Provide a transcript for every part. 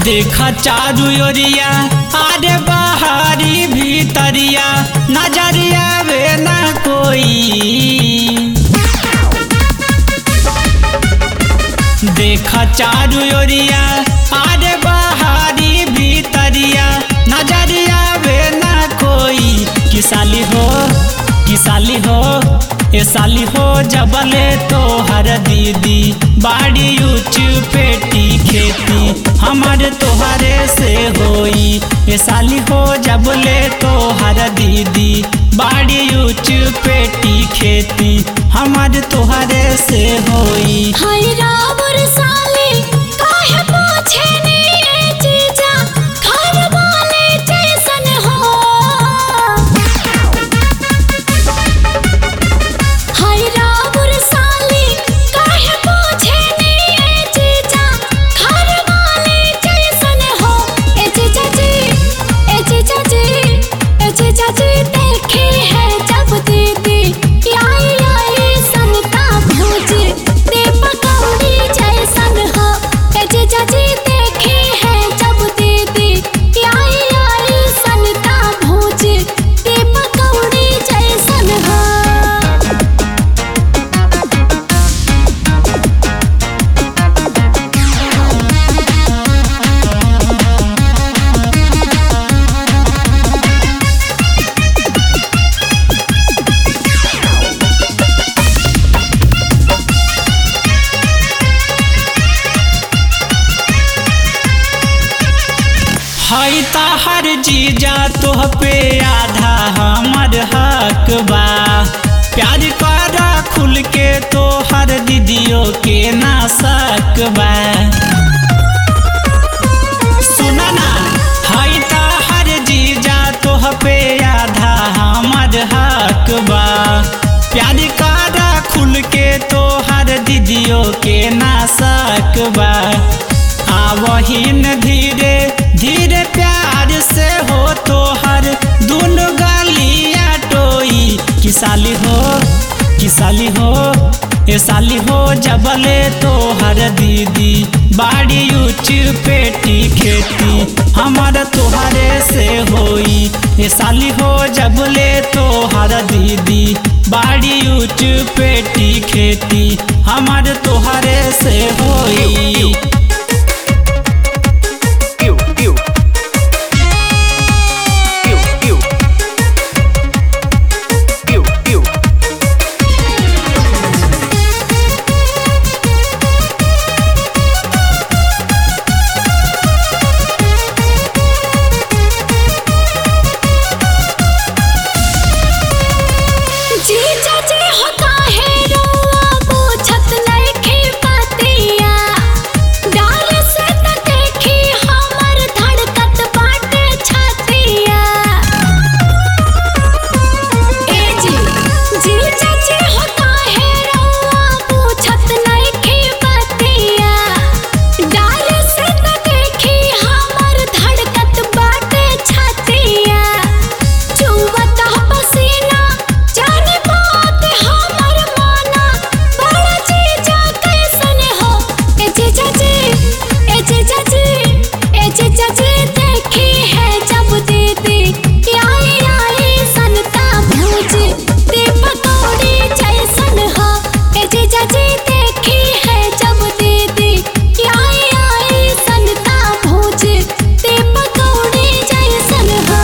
देखा चारू ओरिया आरे बाहरी भीतरिया नजरिया वे ना कोई देखा चारू ओरिया आरे बाहरी भीतरिया नजरिया वे ना कोई कि साली हो कि साली हो ए साली हो जबले तो हर दीदी बाड़ी ऊंच पेटी खेती हमारे तोहरे से होई ए साली हो जबले तो हर दीदी बाड़ी ऊंच पेटी खेती हमारे तोहरे से होई हाय रावर साले काहे पूछे नी ए जीजा घर वाले जैसन हो हाय रावर साले काहे पूछे नी ए जीजा घर वाले जैसन हो ए जीजा जी ए जीजा जी ए जीजा जी देखे है जब दीदी आई आई संता भूज दे पकौड़ी जैसन हो ए जीजा जी देखे है जब दीदी आई आई संता भूज दे पकौड़ी जैसन हो हई हर जीजा तोह पे आधा हमर हक बा प्यार करा खुल के तो हर दीदियों के ना सक बा सुना ना हई हर जीजा तोह पे आधा हमर हक बा प्यार करा खुल के तो हर दीदियों के ना सक बा आवहिन धीरे धीरे प्यार से हो तो हर दोनों गालिया टोई कि साली हो कि साली हो ए साली हो जबले तो हर दीदी बाड़ी ऊंच पेटी खेती हमार तोहरे से होई ए साली हो जबले तो हर दीदी बाड़ी ऊंच पेटी खेती हमार तोहरे से होई Ew, ew. Ew, ew. Ew, ew. जीजा जी हो काहे रोआ पूछत नइखे पातिया डाल से त देखी हमर धड़कत बाटे छातिया ए जी जीजा जी हो काहे रोआ पूछत नइखे पातिया डाल से त देखी हमर धड़कत बाटे छातिया चुवत पसीना जाने बात हमर माना बड़ा जीजा कैसन हो ए जीजा जी ए जीजा जी ए जीजा जी देखी है जब दीदी आई आई संता भूज दे पकौड़ी जैसन हो ए जीजा जी देखी है जब दीदी आई आई संता भूज दे पकौड़ी जैसन हो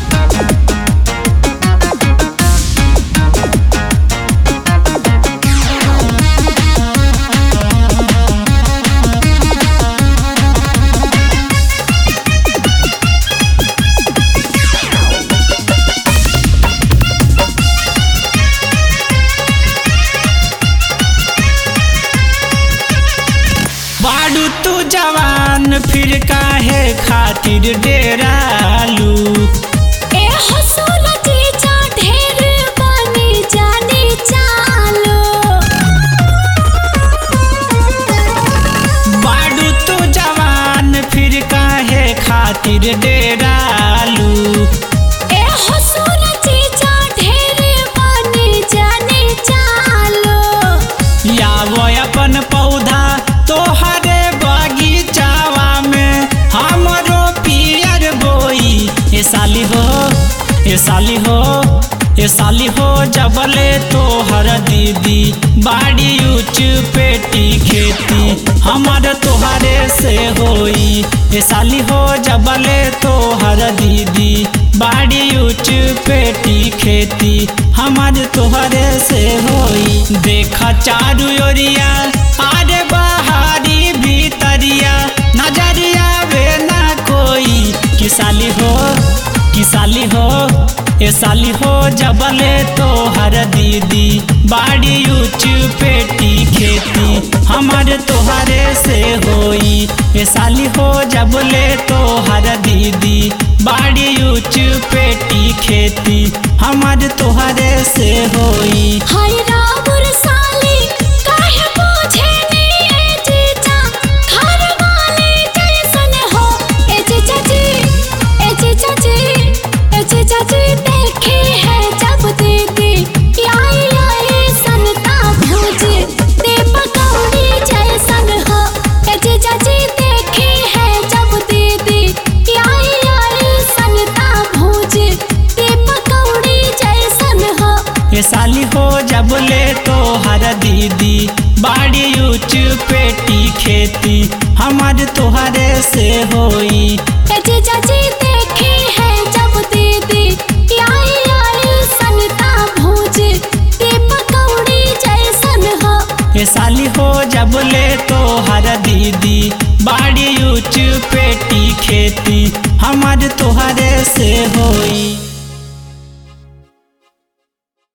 बाडू तू जवान फिर काहे खातिर डेरालू ए हसूल जीजा ढेर बनी जानी चालो बाडू तू जवान फिर काहे खातिर डेरालू ए हसूल जीजा ढेर बनी जानी चालो यावो अपन पौधा तोहरे बगीचावा में हम साली हो ए साली हो ए साली हो जबले तो हर दीदी बाड़ी ऊंच पेटी खेती हमार तोहरे से होई ए साली हो जबले तो हर दीदी बाड़ी ऊंच पेटी खेती हमार तोहरे से होई देखा चारू ओरिया आरे बाहरी भीतरिया नजरिया वे ना कोई कि साली हो कि साली हो ए साली हो जबले तो हर दीदी बाड़ी ऊंच पेटी खेती हमारे तोहरे से होई ए साली हो जबले तो हर दीदी बाड़ी ऊंच पेटी खेती हमारे तोहरे से होई हाय रामुर साली काहे पूछे नी ए जीजा घर वाले जैसन हो ए जीजा जी ए जीजा जी ए जीजा जी देखे है जब दीदी आई आई सनता भूज दे पकौड़ी जैसन हो ए जीजा जी देखे है जब दीदी आई आई सनता भूज दे पकौड़ी जैसन हो ये साली हो जब ले तो हर दीदी बाड़ी ऊंच पेटी खेती हमार तोहरे से होई ए जीजा जी देखे है जब दीदी आई आई सनता भूज दे पकौड़ी जैसन हो ये साली हो जब ले तो हर दीदी बाड़ी ऊंच पेटी खेती हमार तोहरे से होई